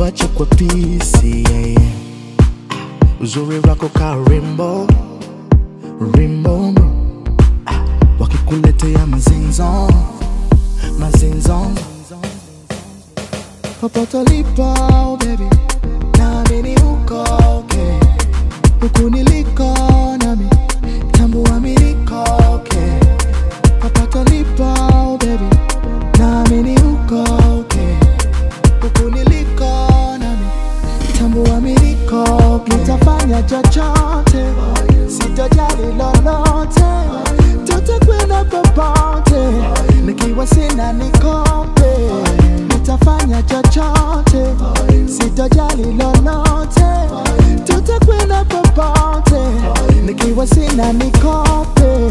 kuacha kwa pisi yeah, yeah. Uzuri wako ka rimbo rimbo Ah, wakikuletea mazinzo mazinzo popote ulipo baby naamini uko okay huku niliko nami tambua mi niko okay popote ulipo baby naamini uko okay huku niliko nami tambua mi niko okay nitafanya chochote sitojali lolote tutakwenda popote nikiwa sina nikope nitafanya chochote sitojali lolote tutakwenda popote nikiwa sina nikope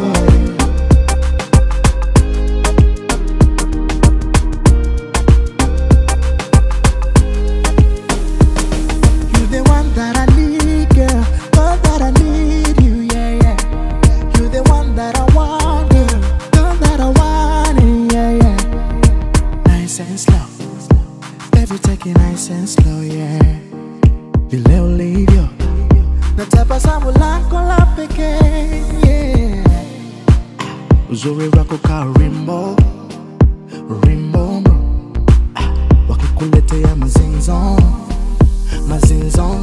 You the one that I need, girl. Girl that I need you, yeah, yeah. You the one that I want, girl. Girl that I want, it, yeah, yeah. Nice and slow. Baby, take it nice and slow, yeah. Vile ulivyo na tabasamu lako la pekee, yeah. Uzuri wako ka rimbo rimbo, Ah, wakikuletea mazinzo mazinzo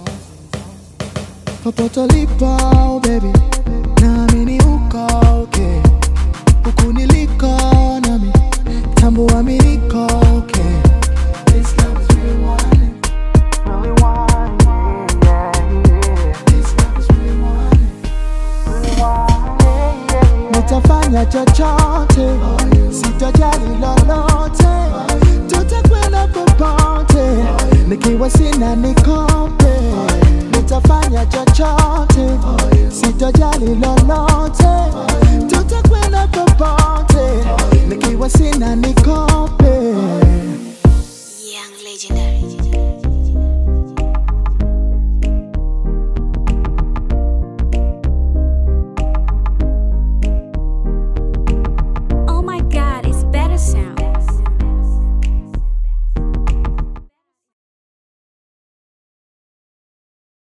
popote ulipo baby naamini uko okay huku niliko nami tambua mi niko okay This love is really wanting, really wanting, yeah, yeah. This love is really wanting, really wanting, yeah, yeah. Nitafanya chochote sitojali lolote tutakwenda popote nikiwa sina nikope nitafanya chochote sitojali lolote